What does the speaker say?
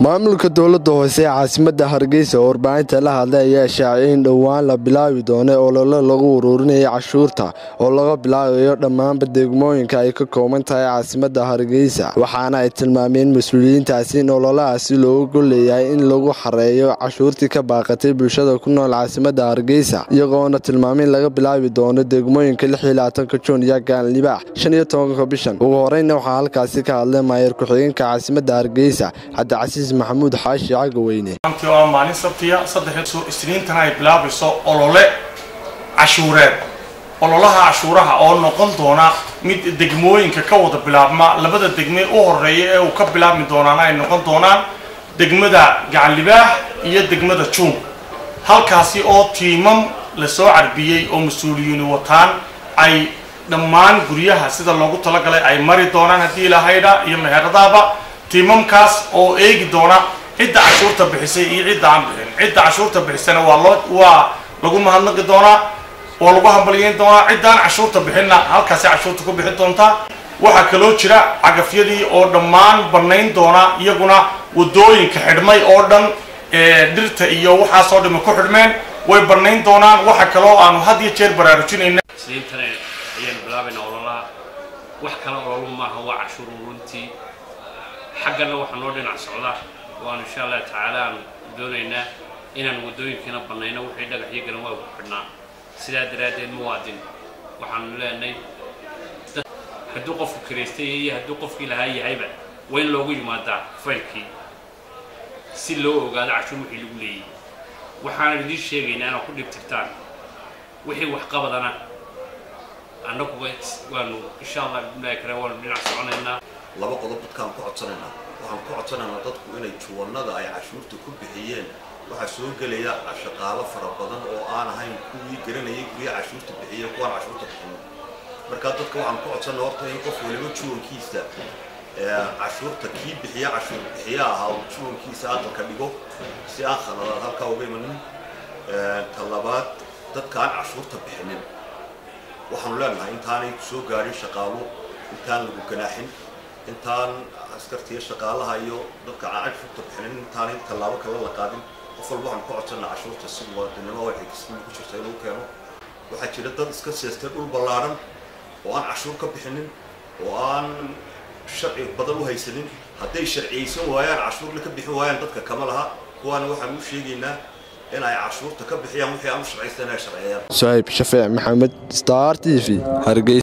maamulka dowladda hoose ee caasimadda hargeysa oo warbaahinta la hadlay ayaa shaaciyay in dhowaan la bilaabi doono olole lagu ururinaya cashuurta oo laga bilaabayo dhammaanba degmooyinka ay ka kooban tahay caasimadda hargeysa waxaana ay tilmaameen mas-uuliyiintaasi in ololahaasi loogu leeyahay in lagu xareeyo cashuurtii ka baaqatay bulshada ku nool caasimadda hargeysa iyagoona tilmaamay in laga bilaabi doono degmooyinka ka juun iyo gaanlibaax shan iyo tobanka bishan ugu horeyna waxaa halkaasi ka hadlay maayer ku-xigeenka caasimadda hargeysa cabdicasiis maxamuud xaashi cagaweyne maantii oo maalin sabtiya saddex isniintana ay bilaabayso olole cashuureed ololaha cashuuraha oo noqon doona mid degmooyinka ka wada bilaabma labada degme u horeeya ee uu ka bilaabmi doonaana ay noqon doonaan degmada gacanlibaax iyo degmada juun halkaasi oo tiimam lasoo carbiyey oo mas-uuliyiini wataan ay dhammaan guryaha sida loogu talagalay ay mari doonaan haddii ilahaydha iyo meheradaaba tiimamkaas oo eegi doona cidda cashuurta bixisay iyo cidda aan bixin cidda cashuurta bixisana waa loo waa lagu mahadnaqi doonaa waa lagu hambalyeyn doonaa ciddaan cashuurta bixinna halkaasi cashuurta ku bixin doontaa waxaa kaloo jira cagafyadii oo dhammaan bannayn doona iyaguna wadooyinka xidhmay oo dhan dhirta iyo waxaasoo dhami ku xidhmeen way bannayn doonaan waxa kaloo aanu had iyo jeer baraarujinayna isniintana ayaanu bilaabaynaa ololaha wax kale ololu maaha waa cashuur uruntii xaggana waxaa noo dhinac socda waanu insha allah tacaala aan doonaynaa inaan waddooyinkiina bannayno wixii dhagaxyo garan waa ku xidhnaa sidaa daraaddeed muwaadin waxaanu leenahay hadduu qofku kiraystay iyo hadduu qofkii lahaa yahayba waa in loogu yimaadaa faylkii si loo ogaado cashuur wixii lagu leeyahy waxaanan idiin sheegaynaa inaad ku dhibtirtaan wixii waxqabadana annaguba waanu insha allah bismillahi kale waanu dhinac soconaynaa laba qodob dadkaan ku codsanaynaa waxaan ku codsanaynaa dadku inay juwanada ay cashuurta ku bixiyeen waxaa soo gelaya shaqaalo fara badan oo aan ahayn kuwii garanayay guryaha cashuurta bixiya kuwaan cashuurta bixin markaa dadka waxaan ku codsanaa horta in qof waliba juwankiisa cashuurta kii bixiya cashuur bixiya ahaa uu juwankiisa aqalka dhigo si aan khaladaad halkaa uga imanin ta labaad dadka aan cashuurta bixinin waxaanu leenahay intaanay soo gaadhin shaqaalo intaan lagu ganaaxin intaan askartiya shaqaalaha iyo dadka aan cashuurta bixinin intaanay tallaabo kale la qaadin qof walba waxaan ku codsanaa cashuurta si muwaadinimo oo xigistimo ku jirta inuu keeno waxaa jira dad iska seestay dhul ballaadhan oo aan cashuur ka bixinin oo aan sharci badan u haysanin hadday sharciyaysan waayaan cashuurna ka bixin waayaan dadka kama laha kuwaana waxaan u sheegaynaa in ay cashuurta ka bixiyaan wixii aan u sharcaysan ay sharciyayaan suhayb shafeec maxamed star t v hargeysa